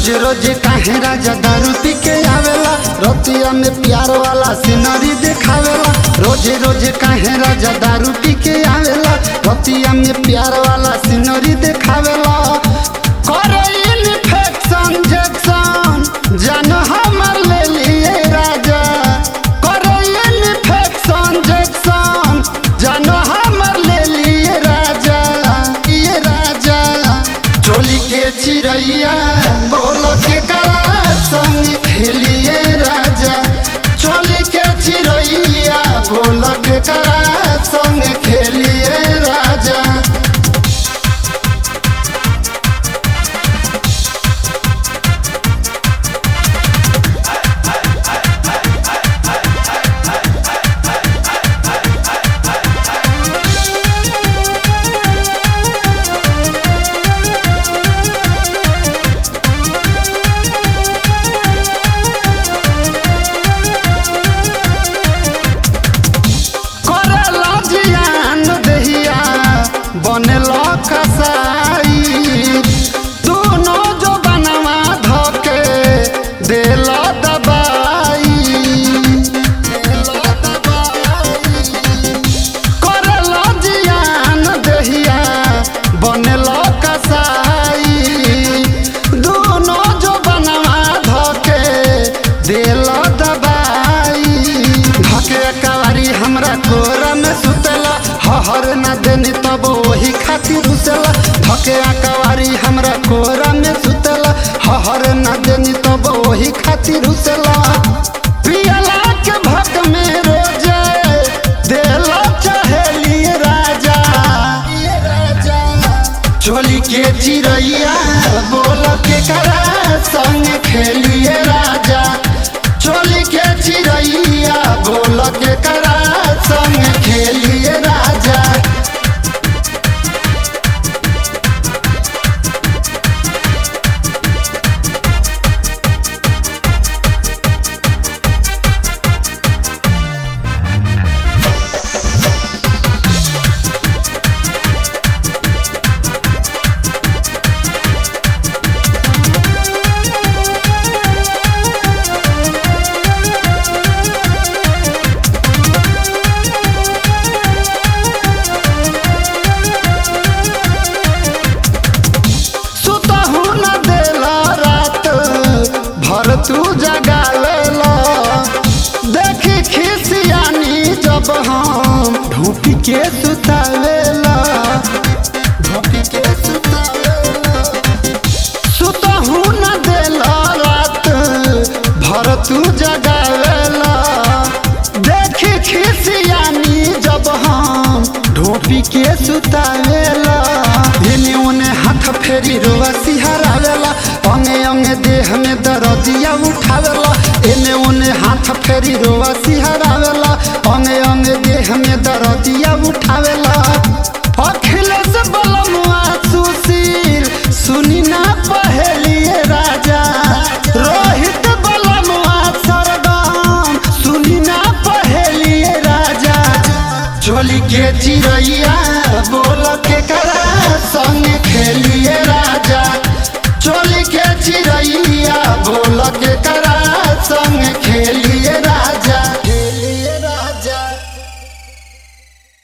रोज रोज काहे राजा दारू पी के आवेला रतिया में प्यार वाला सीनरी देखावेला रोज रोज काहे राजा दारू पी के आवेला रतिया में प्यार वाला सीनरी देखावेला करे इन्फेक्शन इंजेक्शन जान हमर ले लिए राजा करे इन्फेक्शन इंजेक्शन जान हमर ले लिए राजा ये राजा चोली के चिड़ैया बोल के करा संग खेलिए राजा चोली के चिड़ैया बोल के करा संग खेलिए राजा करेला जियान दहिया बनेला कसाई दोनों जो बनवा धके देला दबाई देला दबाई करेला जियान दहिया बनेला कसाई दोनों जो बनवा धके देला दबाई धके कवारी हमरा कोरा में सुतेला हहर न देनी तब वही खातिर उसेला धके कवारी हमरा कोरा में सुतेला हहर न देनी तब वही खातिर उसेला पियला के भक में रोजे देला चहेली राजा चोली के चिड़ैया बोल के करा संग खेलिए राजा चोली के चिड़ैया बोल के करा संग खेलिए राजा सुतहु न देला रात भर तू जगावेला देखी खिसियानी जब हम ढूपी के सुतावेला ढूपी के सुतावेला सुतहु न देला रात भर तू जगावेला देखी खिसियानी जब हम ढोपी के सुतावेला एने ओने हाथ फेरी रोवा सिहरावेला अंगे अंगे देह में दरदिया उठावेला एने ओने हाथ फेरी रोवा सिहरावेला अंगे अंगे देह में दरदिया उठावेला अखिलेश बलमुआ सुशील सुनी ना पहलिए राजा रोहित बलमुआ सरगम सुनी ना पहलिए राजा चोली के चिड़ैया बोल के करा संग खेलिए राजा चोली के चिड़ैया बोल के करा संग